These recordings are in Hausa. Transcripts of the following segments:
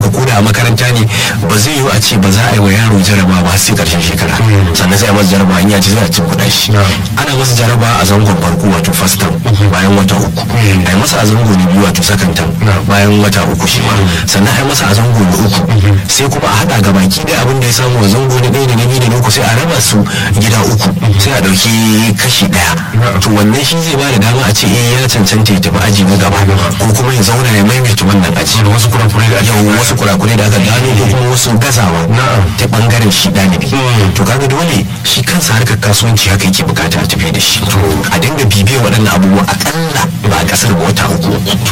haka ko da a makaranta ne ba zai yiwu a ce ba za a yi wa yaro jaraba ba sai karshen shekara sannan sai a masa jaraba in ya ci zai a cin kuɗa shi ana masa jaraba a zangon farko wato first term bayan wata uku a yi masa a zango na biyu wato second term bayan wata uku shi ma sannan a yi masa a zango na uku sai kuma a haɗa ga baki da abin da ya samu a zango na ɗaya da na biyu da na uku sai a raba su gida uku sai a ɗauki kashi ɗaya to wannan shi zai ba da dama a ce eh ya cancanta ya tafi aji na gaba ko kuma ya zauna ya maimaita wannan aji wasu kurakurai da yau wasu kurakurai da aka gano ko kuma wasu gazawa ta bangaren shi ɗalibi to kaga dole shi kansa harkar kasuwanci haka yake bukata a tafi da shi a dinga bibiyar waɗannan abubuwa akalla ba a ƙasar ba wata uku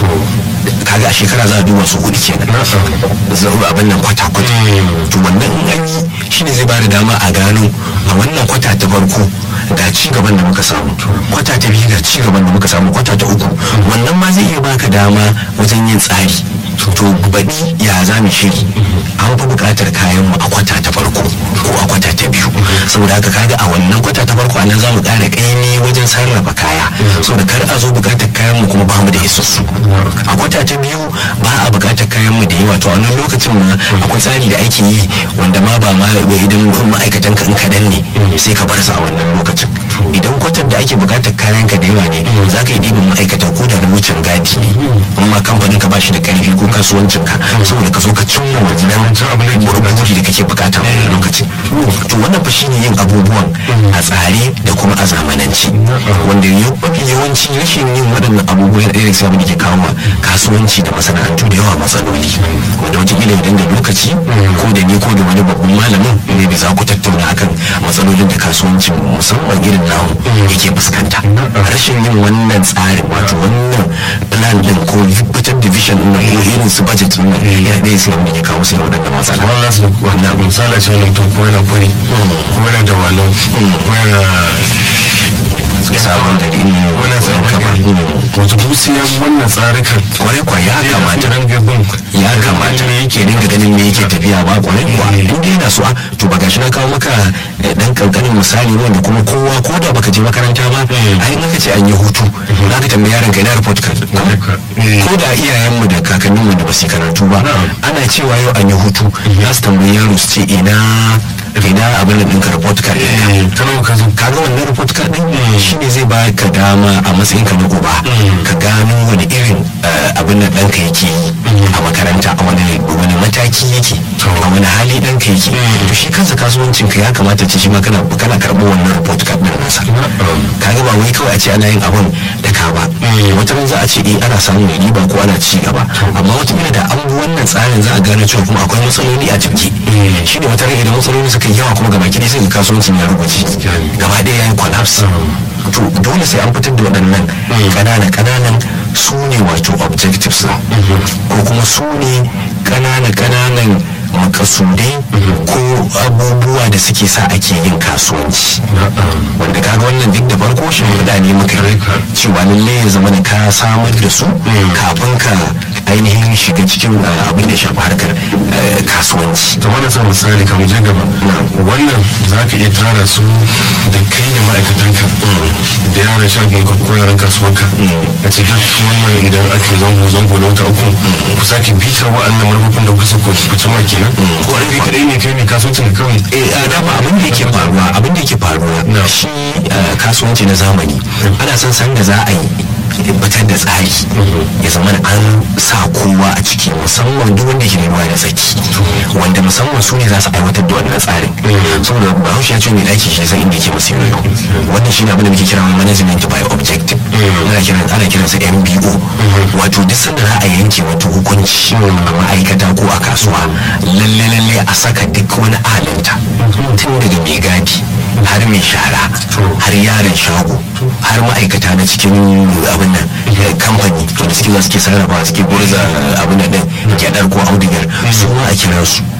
kaga a shekara za a duba su hudu kenan zaru abin nan kwata kwata to wannan in an yi shine zai bada dama a gano a wannan kwata ta farko ga ci gaban da muka samu kwata ta biyu ga ci gaban da muka samu kwata ta uku wannan ma zai iya baka dama wajen yin tsari to baɗi ya za mu shiri an fi buƙatar kayan mu a kwata ta farko ko a kwata ta biyu saboda haka kaga a wannan kwata ta farko anan za mu ƙara ƙaimi wajen sarrafa kaya saboda kar a zo buƙatar kayan mu kuma ba mu da isassu a kwata ta biyu ba a buƙatar kayan mu da yawa to a wannan lokacin ma akwai tsari da ake yi wanda ma ba ma idan ma'aikatan ka in kaɗan ne sai ka bar su a wannan lokacin idan kwatar da ake buƙatar kayan ka da yawa ne za ka yi ɗibin ma'aikatan ko da na wucin gadi ne amma kamfanin ka ba shi da ƙarfi ko kasuwancin ka saboda ka zo ka cimma wannan burbuji da kake bukata a lokacin to wannan fa shine yin abubuwan a tsare da kuma a zamanance wanda mafi yawanci rashin yin waɗannan abubuwan ɗaya da abin da ke kawo kasuwanci da masana'antu da yawa matsaloli wanda wataƙila idan da lokaci ko da ni ko da wani babban malamin ne da za ku tattauna akan matsalolin da kasuwancin musamman irin namu yake fuskanta rashin yin wannan tsarin wato wannan plan din ko fitar da vision din ko irin su budget din nan ya ɗaya sai wanda ke kawo sai waɗanda matsala wannan su wannan misali ce wannan to ko yana fari ko yana da walon ko yana sabon gari ne wannan sabon wato dusiya wannan tsarikan kwarai kwa ya kamata gabin ya kamata yake dinga ganin me yake tafiya ba kwarai kwa in dai yana so to ba gashi na kawo maka dan kankanin misali wanda kuma kowa ko da baka je makaranta ba ai in ka ce an yi hutu za ka tambayi yaron ka ina report card ko da iyayenmu da kakanninmu da ba su karatu ba ana cewa yau an yi hutu za su tambayi yaro su ce ina ina abin da ɗinka report card kaga wannan report card ɗin shine zai ba ka dama a matsayin ka na uba ka gano wani irin abin da ɗanka yake yi a makaranta a wani wani mataki yake a wani hali ɗanka yake to shi kansa kasuwancin ka ya kamata ce shi ma kana kana karɓo wannan report card ɗin nasa kaga ba wai kawai a ce ana yin abin da ka ba wata ran za a ce eh ana samun riba ko ana ci gaba amma wata da an bi wannan tsarin za a gane cewa kuma akwai matsaloli a jirgi shi ne wata ran idan matsaloli suka yawa kuma gaba ki sai ga kasuwancin ya rubuce gaba ɗaya ya yi collapse to dole sai an fitar da waɗannan ƙananan ƙananan su ne wato objectives ko kuma su ne ƙananan ƙananan makasudai ko abubuwa da suke sa ake yin kasuwanci wanda kaga wannan duk da farko shi da ne muka yi cewa lalle ya zama da ka samar da su kafin ka ainihin shiga cikin abin da shafi harkar kasuwanci ta wani sa misali ka je gaba wannan za ka iya tara su da kai da ma'aikatanka da yaran shagin ka ko yaran kasuwanka a ce duk wannan idan ake zango zango na wata uku ku sake bitar wa'annan manufofin da kusa ku ci ma kenan ko an kai kadai ne kai ne kasuwancin ka kawai eh a dama abin da yake faruwa abin da yake faruwa shi kasuwanci na zamani ana son san da za a yi fitar da tsari ya zama an sa kowa a ciki musamman duk wanda ke ruwa da tsaki wanda musamman su ne za su aiwatar da wannan tsarin saboda bahaushe ya ce mai daki shi san inda yake masu yoyo wannan shi ne abin da muke kira management by objective ana kiran ana kiran sa MBO wato duk sanda za a yanke wato hukunci a ma'aikata ko a kasuwa lalle lalle a saka duk wani alinta tun daga mai gadi har mai shara har yaron shago har ma'aikata na cikin abin nan kamfani da suke za suke sarrafa suke gurza abin nan din gyadar ko audigar su ma a kira su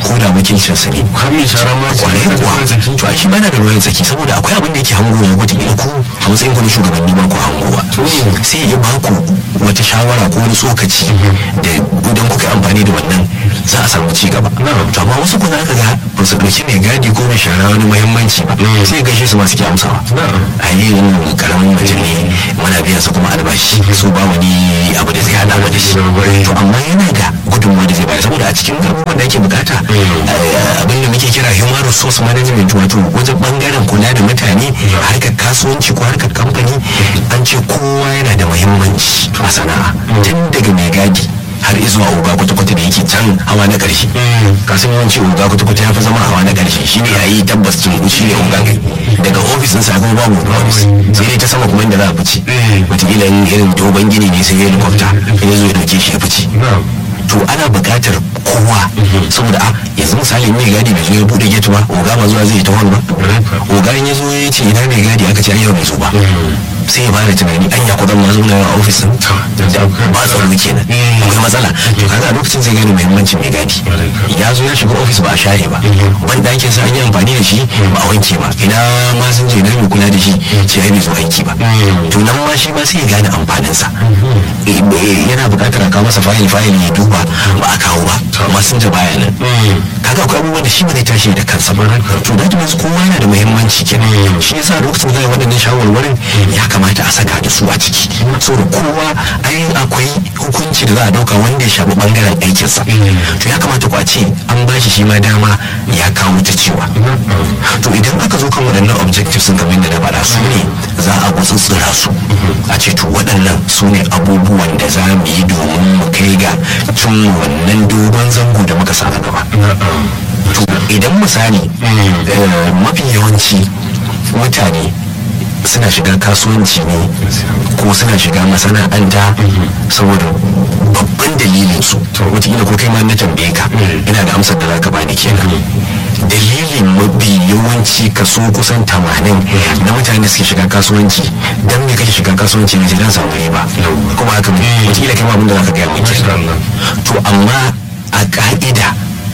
ko da wakilcinsa ne har mai shara ma ce kwarai da kuwa ruwan tsaki to ai shi bana da ruwan tsaki saboda akwai abin da yake hango ya wata ila ku a matsayin ku na shugabanni ba ku hangowa sai ya ba ku wata shawara ko wani tsokaci da idan kuka yi amfani da wannan za a samu ci gaba to amma wasu kuma aka ga ba su ɗauki mai gadi ko mai shara wani muhimmanci ba sai gaishe su masu ke amsawa a yi yin karamin mutum ne muna biyan su kuma albashi su ba wani abu da zai hada mu da shi to amma yana da gudunmawa da zai bayar saboda a cikin abubuwan da ake bukata eh, abin da muke kira human resource management wato wajen bangaren kula da mutane harkar kasuwanci ko harkar kamfani an ce kowa yana da muhimmanci a sana'a tun daga mai gadi har izuwa oga kwata-kwata da yake can hawa na ƙarshe kasan yawanci oga kwata-kwata ya fi zama hawa na ƙarshe shi ne yayi tabbas cin shi ne oga kai daga ofisin sa kuma babu ofis sai dai ta sama kuma inda za a fice wataƙila in irin dogon gini ne sai helicopter in ya zo ya dauke shi ya fice to ana buƙatar kowa saboda a yanzu misali mai gadi bai zo ya buɗe gate ba oga ba zuwa zai ta hon ba oga in ya zo ya ce ina mai gadi aka ce an yau bai zo ba sai ya fara tunani anya ko zan ma zo na a ofis din ba tsaro kenan akwai matsala to kaga a lokacin zai gane muhimmancin mai gadi ya zo ya shiga ofis ba a share ba ban dakin sa an yi amfani da shi ba a wanke ba ina ma sun je na mai kula da shi ce ai bai zo aiki ba to nan ma shi ma sai ya gane amfanin sa Eh, eh, yana buƙatar a kawo masa fayil fayil ya duba ba a kawo ba amma sun ja baya nan kaga akwai abubuwan da shi ba zai tashi da kansa ba to da means kowa yana da muhimmanci kenan shi yasa lokacin da waɗannan shawarwarin ya kamata a saka da su a ciki saboda kowa ai akwai hukunci da za a dauka wanda ya shafi bangaren aikinsa to ya kamata ku a ce an ba shi shi ma dama ya kawo ta cewa to idan aka zo kan waɗannan objectives sun kamar da na faɗa su ne za a gutsutsura su a ce to waɗannan su ne abubuwan da za mu yi domin mu kai ga cin wannan dogon zango da muka sa a gaba to idan misali eh, mafi yawanci mutane suna shiga kasuwanci ne ko suna shiga masana'anta saboda babban dalilin su wataƙila ko kai ma na tambaye ka ina da amsar da zaka bani kenan dalilin mafi yawanci kaso kusan tamanin na mutane suke shiga kasuwanci dan me kake shiga kasuwanci ne sai dan samu riba kuma haka wataƙila kai ma abin da zaka gaya mai kenan to amma a ka'ida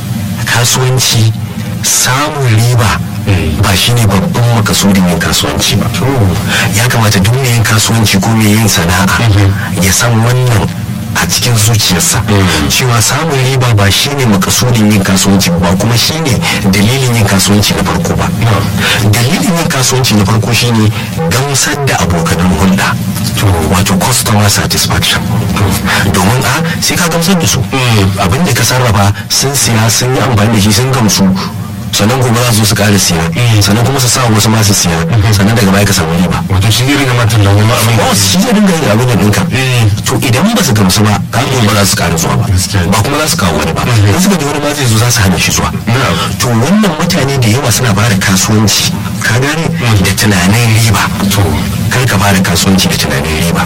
kasuwanci samun riba ba shi ne babban makasudin yin kasuwanci ba ya kamata duk mai yin kasuwanci ko mai yin sana'a ya san wannan a cikin zuciyarsa cewa samun riba ba shi ne makasudin yin kasuwanci ba kuma shi ne dalilin yin kasuwanci na farko ba dalilin yin kasuwanci na farko shi ne gamsar da abokanan hulɗa wato customer satisfaction domin a sai ka gamsar da su abinda ka sarrafa sun siya sun yi amfani da shi sun gamsu sannan gobe za su su ƙara siya sannan kuma su sa wasu masu siya sannan daga baya ka samu riba wato shi zai riga matan nan wani abin ba shi zai dinga yin abin da ɗinka to idan ba su gamsu ba ka gobe ba za su ƙara zuwa ba ba kuma za su kawo wani ba in suka ji wani ma zai zo za su hana shi zuwa to wannan mutane da yawa suna fara kasuwanci ka gane da tunanin riba to kar ka fara kasuwanci da tunanin riba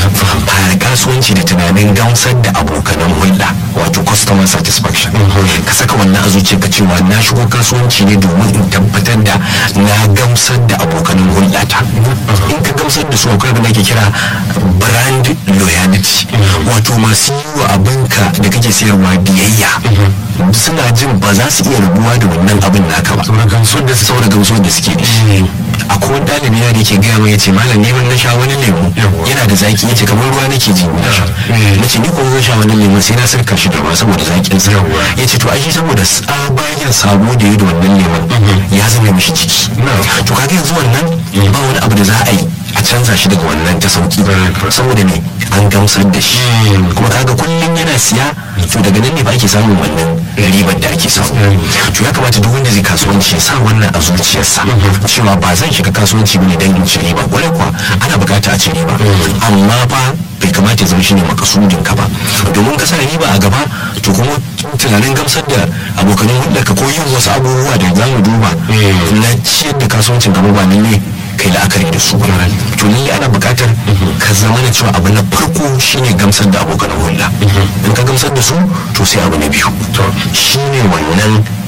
fara kasuwanci da tunanin gamsar da abokanan hulɗa wato customer satisfaction ka saka wannan a zuciyarka cewa na shigo kasuwanci ne domin in tabbatar da na gamsar da abokanan hulɗata in ka gamsar da su akwai abin da ake kira brand loyalty wato masu yi wa abinka da kake sayarwa biyayya suna jin ba za su iya rabuwa da wannan abin naka ba saboda gamsuwar da saboda gamsuwar da suke da shi akwai wani ɗalibi na da ke gaya mai yace malam neman na sha wani lemu yana da zaki yace kamar ruwa nake ji na sha nace ni ko zan sha wani lemu sai na sarka shi da ruwa saboda zakin sa yace to ai saboda tsabagen sabo da yi da wannan lemon ya zama mishi jiki to kaga yanzu wannan ba wani abu da za a yi a canza shi daga wannan ta sauki saboda ne an gamsar da shi kuma kaga kullum yana siya to daga nan ne ba ake samun wannan ribar da ake samu to ya kamata duk wanda zai kasuwanci ya sa wannan a zuciyarsa cewa ba zan shiga kasuwanci bane dan in ci riba kwarai kuwa ana bukata a ci riba amma fa bai kamata ya zama shine makasudin ka ba domin ka sa riba a gaba to kuma tunanin gamsar da abokanin hulɗar ka ko yin wasu abubuwa da za mu duba na ciyar da kasuwancin gaba ba ne kai la'akari da su to lalle ana buƙatar ka zama da cewa abu na farko shine gamsar da abokan hulɗa in ka gamsar da su to sai abu na biyu to shine wannan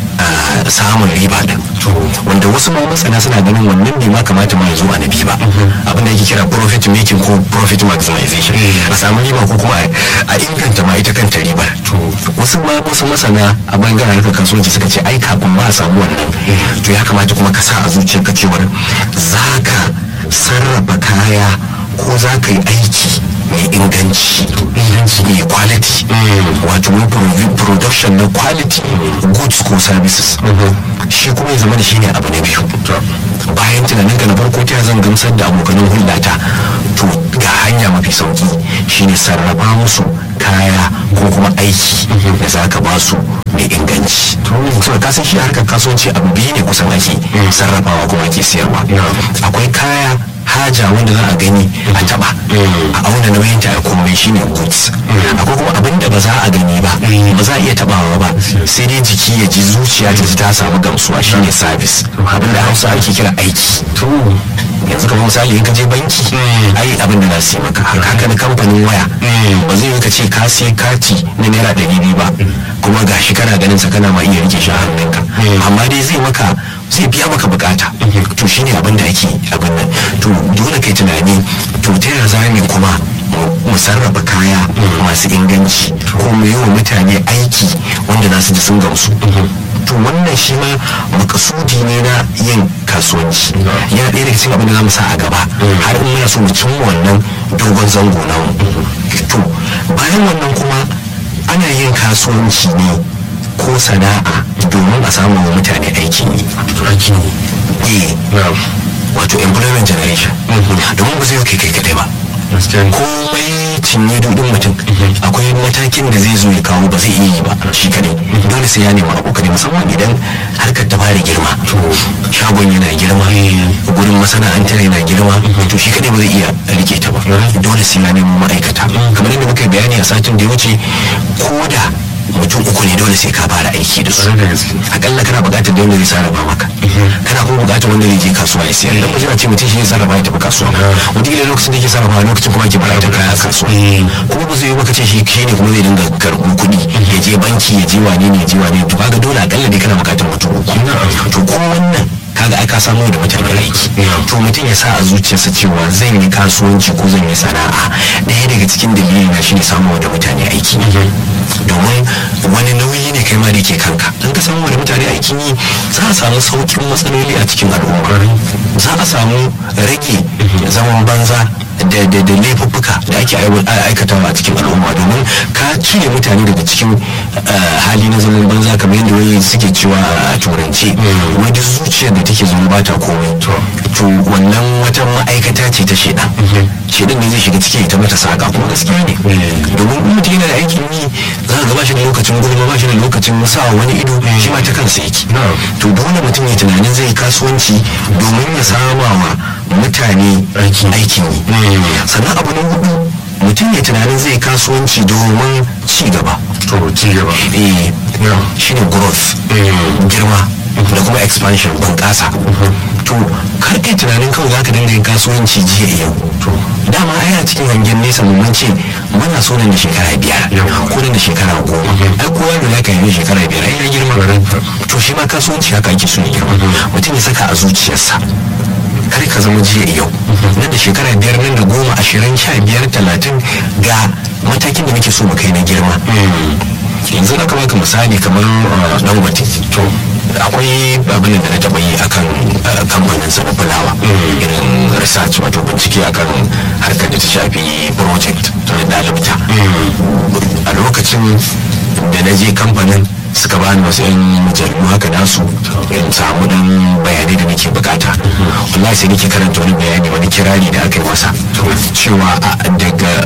samun riba din wanda wasu ma masana suna ganin wannan bai ma kamata ma ya zo a nabi ba abin da yake kira profit making ko profit maximization a samu riba ko kuma a inganta ma ita kanta ribar wasu ma wasu masana a bangaren harkar kasuwanci suka ce ai kafin ma a samu wannan to ya kamata kuma ka sa a zuciyarka cewar za ka sarrafa kaya ko za ka yi aiki mai inganci mai quality wato mai production na quality goods ko services shi kuma ya zama da shi ne abu na biyu bayan tunanin ka na farko ta zan gamsar da abokanin hulɗata to ga hanya mafi sauki shine sarrafa musu kaya ko kuma aiki da za ka ba su mai inganci so ka san shi harkar kasuwanci abu biyu ne kusan ake sarrafawa kuma ake siyarwa akwai kaya haja wanda za a gani a taba a auna nauyin ta komai shine goods akwai kuma abin da ba za a gani ba ba za a iya tabawa ba sai dai jiki ya ji zuciya ta ji ta samu gamsuwa shine service abin da hausa ake kira aiki yanzu kamar misali in ka je banki ai abin da za su yi maka haka na kamfanin waya ba zai yi ka ce ka sai kati na naira ɗari biyu ba kuma gashi kana ganin sa kana ma iya rike shi a hannunka amma dai zai maka zai biya maka bukata to shine abin da ake abin nan to dole kai tunani to ta yaya za mu kuma mu sarrafa kaya masu inganci ko mu yi wa mutane aiki wanda za su ji sun gamsu to wannan shi ma makasudi ne na yin kasuwanci yana ɗaya daga cikin abin da za mu sa a gaba har in muna so mu cimma wannan dogon zango na to bayan wannan kuma ana yin kasuwanci ne ko sana'a domin a samu wa mutane aikin yi aikin yi wato employment generation domin ba zai yi kai kadai ba komai cinye dudin mutum akwai matakin da zai zo ya kawo ba zai iya yi ba shi kadai dole sai ya nemi abokanai musamman idan harkar ta fara girma shagon yana girma gurin masana'antar yana girma to shi kadai ba zai iya rike ta ba dole sai ya nemi ma'aikata kamar yadda muka bayani a satin da ya wuce ko da mutum uku ne dole sai ka fara aiki da su akalla kana buƙatar da wanda zai sarrafa maka kana kuma buƙatar wanda zai je kasuwa ya siyar da kuma ce mutum shi ya sarrafa ya tafi kasuwa wataƙila lokacin da yake sarrafa lokacin kuma ke buƙatar kaya kasuwa kuma ba zai yi maka ce shi shi ne kuma zai dinga karɓo kuɗi ya je banki ya je wane ne ya je wane to kaga dole akalla ne kana buƙatar mutum uku to ko wannan kaga aka samu da mutane aiki to mutum ya sa a zuciyarsa cewa zan yi kasuwanci ko zan yi sana'a ɗaya daga cikin dalili na shine samu da mutane aiki domin wani nauyi ne kai ma da ke kanka in ka samu da mutane aikin yi za a samu saukin matsaloli a cikin al'umma za a samu rage zaman banza da da da laifuffuka da ake aikatawa a cikin al'umma domin ka cire mutane daga cikin hali na zaman banza kamar yadda wani suke cewa a turance wani zuciyar da take zama ba ta komai to wannan wata ma'aikata ce ta shedan shedan ne zai shiga ciki ta mata saka kuma gaskiya ne domin in mutum yana da aikin yi za ka ba shi da lokacin gulma ba shi da lokacin sa wani ido shi ma ta kansa yake to dole mutum ya tunanin zai kasuwanci domin ya sama wa mutane aikin yi sannan abu na hudu mutum ya tunanin zai kasuwanci domin ci gaba to ci gaba eh shine growth girma da kuma expansion bunƙasa to kar kai tunanin kawai za ka dinga yin kasuwanci jiya yau dama ai a cikin hangen nesa mun ce muna so nan da shekara biyar ko nan da shekara goma ai kowa da zaka yi shekara biyar ai ya girma to shi ma kasuwanci haka ake so ya girma mutum ya saka a zuciyarsa kar ka zama jiya yau nan da shekara biyar nan da goma ashirin sha biyar talatin ga matakin da muke so mu kai na girma yanzu na baka misali kamar dangote to akwai abin da na taɓa yi akan kamfanin sa na fulawa irin research wato bincike akan harkar da ta shafi project na dalibta a lokacin da na je kamfanin suka bani wasu yan mujallu haka nasu in samu dan bayanai da nake bukata wallahi sai nake karanta wani bayani wani kirari da aka yi masa cewa daga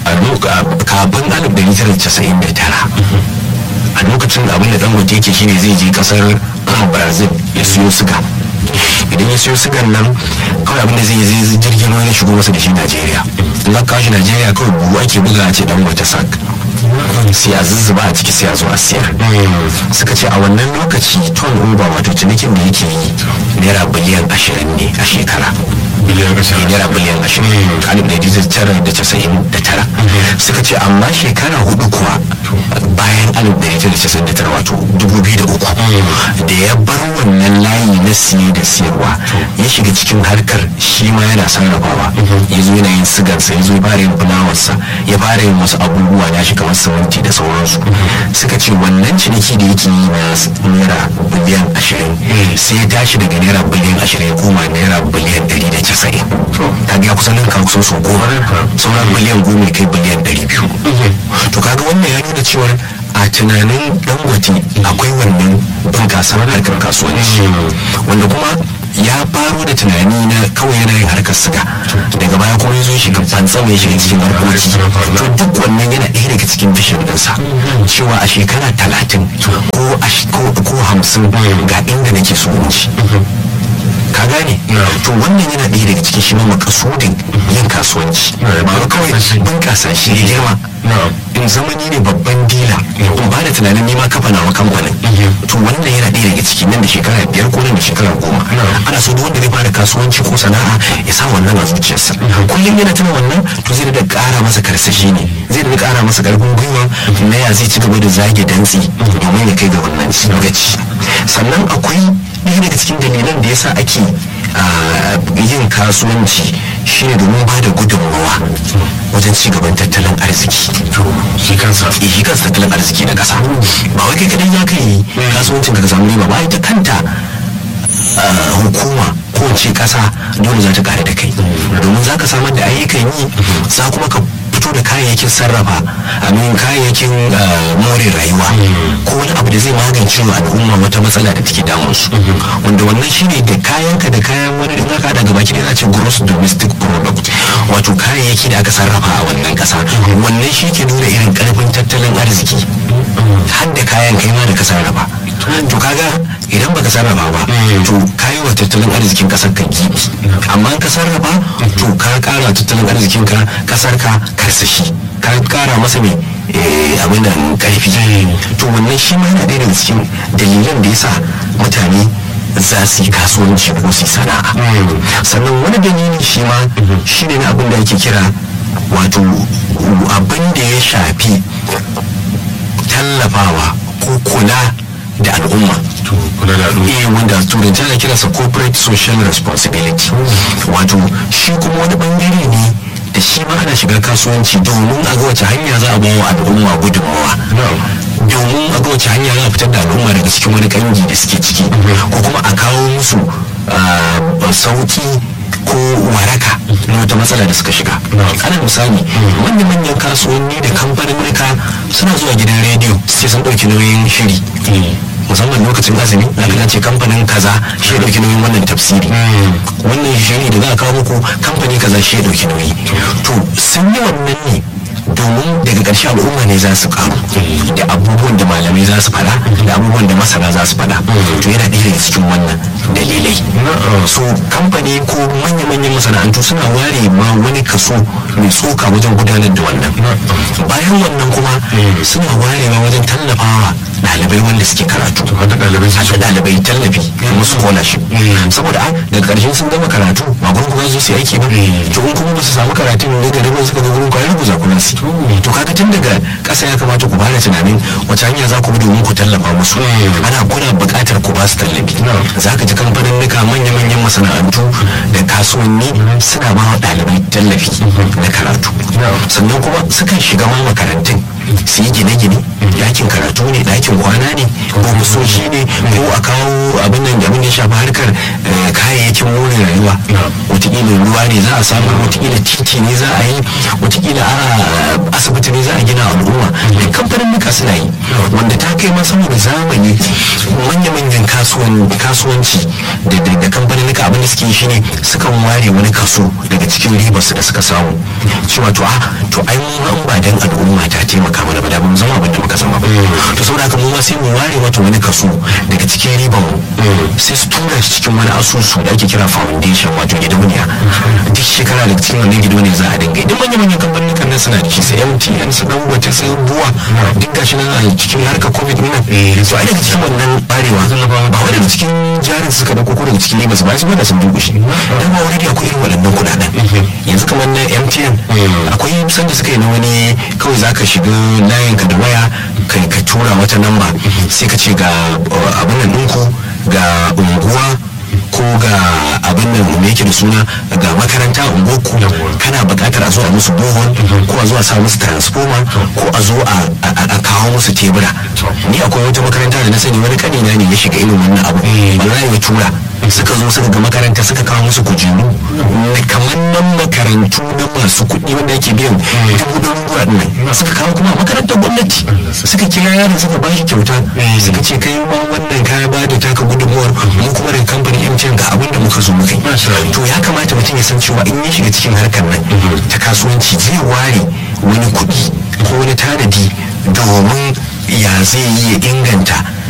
kafin alif dari tara casa'in da tara a lokacin abin da dangote yake shine zai je kasar brazil ya siyo siga idan ya siyo sigan nan kawai abin da zai yi zai jirgin ruwa ya shigo masa da shi najeriya in aka kawo shi najeriya kawai buhu ake buga a ce dangote sak sai a zuzzuba a ciki sai a zo a siyar suka ce a wannan lokaci ton uber wato cinikin da yake yi naira biliyan ashirin ne a shekara biliyan ashirin naira biliyan ashirin alif da tara da casa'in da tara suka ce amma shekara hudu kuwa bayan alif da tara da casa'in da tara wato dubu biyu da uku da ya bar wannan layi na siye da siyarwa ya shiga cikin harkar shi ma yana sarrafawa ya zo yana yin sigansa ya zo ya fara yin fulawarsa ya fara yin wasu abubuwa ya shi kamar siminti da sauransu suka ce wannan ciniki da yake yi na naira biliyan ashirin sai ya tashi daga naira biliyan ashirin ya koma naira biliyan ɗari da casa'in kaga ya kusan ninka kusan sau goma sauran biliyan goma ya kai biliyan ɗari biyu to kaga wannan ya nuna cewa a tunanin dangote akwai wannan bunƙasar harkar kasuwanci wanda kuma ya faro da tunani na kawai yana yin harkar siga daga baya kuma ya zo shiga fantsama ya shiga cikin harkoki to duk wannan yana ɗaya daga cikin fishin ɗinsa cewa a shekara talatin ko hamsin ga inda nake so in ci ka gane to wannan yana ɗaya daga cikin shi ma makasudin yin kasuwanci ba kawai bunƙasa shi ya girma in zama ni ne babban dila in ba da tunanin nima kafa nawa kamfanin to wannan yana ɗaya daga ciki nan da shekara biyar ko nan da shekara goma ana so duk wanda zai fara kasuwanci ko sana'a ya sa wannan a zuciyarsa kullum yana tuna wannan to zai da ƙara masa karsashi ne zai da ƙara masa ƙarfin gwiwa na ya zai ci gaba da zage dantsi domin ya kai ga wannan gaci sannan akwai ɗaya daga cikin dalilan da yasa ake yin kasuwanci shine domin ba da gudunmawa wajen ci gaban tattalin arziki shi kansa shi kansa tattalin arziki na ƙasa ba wai kai kadai ya kai kasuwancin ka samu riba ba ita kanta hukuma ko ce ƙasa dole za ta kare da kai domin za ka samar da ayyukan yi za kuma ka fito da kayayyakin sarrafa amin kayayyakin more rayuwa ko wani abu da zai magance wa al'umma wata matsala da take damun su wanda wannan shine da kayanka da kayan wani da aka daga baki da ce gross domestic product wato kayayyaki da aka sarrafa a wannan kasa wannan shi ke nuna irin karfin tattalin arziki har da kayan kai ma da ka sarrafa to kaga idan baka sarrafa ba to kayi wa tattalin arzikin kasar ka gibi amma ka sarrafa to ka kara tattalin arzikin ka kasar ka karsashi ka kara masa mai abin da karfi to wannan shi ma yana ɗaya daga cikin dalilan da yasa mutane za su yi kasuwanci ko su sana'a sannan wani dalili shi ma shi ne na abin da ake kira wato abin da ya shafi tallafawa ko kula da al'umma kula da al'umma eh wanda turanci ana kiransa corporate social responsibility wato shi kuma wani bangare ne da shi ma ana shiga kasuwanci domin a ga wace hanya za a ba wa al'umma gudunmawa domin a ga wace hanya za a fitar da al'umma daga cikin wani kangi da suke ciki ko kuma a kawo musu sauki ko waraka na wata matsala da suka shiga ana misali manya-manyan kasuwanni da kamfanin suna zuwa gidan rediyo sai sun ɗauki nauyin shiri musamman lokacin azumi na kan ce kamfanin kaza shi ya dauki nauyin wannan tafsiri wannan shiri da za a kawo muku kamfani kaza shi ya dauki nauyi to sun yi wannan ne domin daga ƙarshe al'umma ne za su karu da abubuwan da malamai za su faɗa da abubuwan da masana za su faɗa to yana ɗaya daga cikin wannan dalilai so kamfani ko manya-manyan masana'antu suna ware ma wani kaso mai tsoka wajen gudanar da wannan bayan wannan kuma suna warewa wajen tallafawa ɗalibai wanda suke karatu wanda ɗalibai su haka ɗalibai tallafi kuma scholarship saboda a daga ƙarshen sun gama karatu ba gurin kuma su aiki ba to in kuma ba su samu karatun ne da ribon suka ga gurin kwayar ku za ku nasi to kaga tun daga ƙasa ya kamata ku fara tunanin wace hanya za ku bi domin ku tallafa musu ana kuna buƙatar ku ba su tallafi za ka ji kamfanin nika manya-manyan masana'antu da kasuwanni suna ba wa ɗalibai tallafi na karatu sannan kuma sukan shiga ma makarantun su yi gine-gine ɗakin karatu ne ɗakin kwana ne ko musoshi ne ko a kawo abin nan abin da ya shafi harkar kayayyakin more rayuwa wataƙila ruwa ne za a samu wataƙila titi ne za a yi wataƙila a asibiti ne za a gina al'umma da kamfanin muka suna yi wanda ta kai ma saboda zamani manya-manyan kasuwanci da kamfanin muka abin da suke yi shine sukan ware wani kaso daga cikin ribarsu da suka samu cewa to a to ai mu ba dan al'umma ta taimaka mana ba da mun zama abin da muka zama ba to saboda haka mu ma sai mu ware mata wani kaso daga cikin riban mu sai su tura shi cikin wani asusu da ake kira foundation wato gidauniya duk shekara daga cikin wannan gidauniya za a dinga idan manyan manyan kamfanin kan nan suna da shi sai MTN su dan wata sai buwa duk gashi nan a cikin harkar covid din nan to ai daga cikin wannan barewa ba wai daga cikin jarin suka dauko ko daga cikin riba su ba su da sun dukushe dan ba wani da akwai irin waɗannan kuɗaɗen yanzu kamar na MTN akwai sanda suka yi na wani kawai za ka shiga layin ka da waya kai ka tura wata namba sai ka ce ga uh, abin nan ɗinku ga unguwa ko ga abin nan me yake da suna ga makaranta unguwarku kana buƙatar a zo a musu bohol ko a zo a sa musu transformer ko a zo a a- a kawo musu tebura ni akwai wata makaranta da na sani wani kanina ne ya shiga irin wannan abu wallahi ya tura suka zo suka ga makaranta suka kawo musu kujeru kamar nan makarantu na masu kuɗi wanda yake biyan dubu ɗaruruwa ɗin nan suka kawo kuma a makarantar gwamnati suka kira yaron suka ba shi kyauta suka ce kai ma wannan kaya ba da taka gudunmuwar mu kuma da kamfanin MTN ga abin da muka zo muka yi Masha Allah. to ya kamata mutum ya san cewa in ya shiga cikin harkar nan ta kasuwanci zai ware wani kuɗi ko wani tanadi domin ya zai yi ya inganta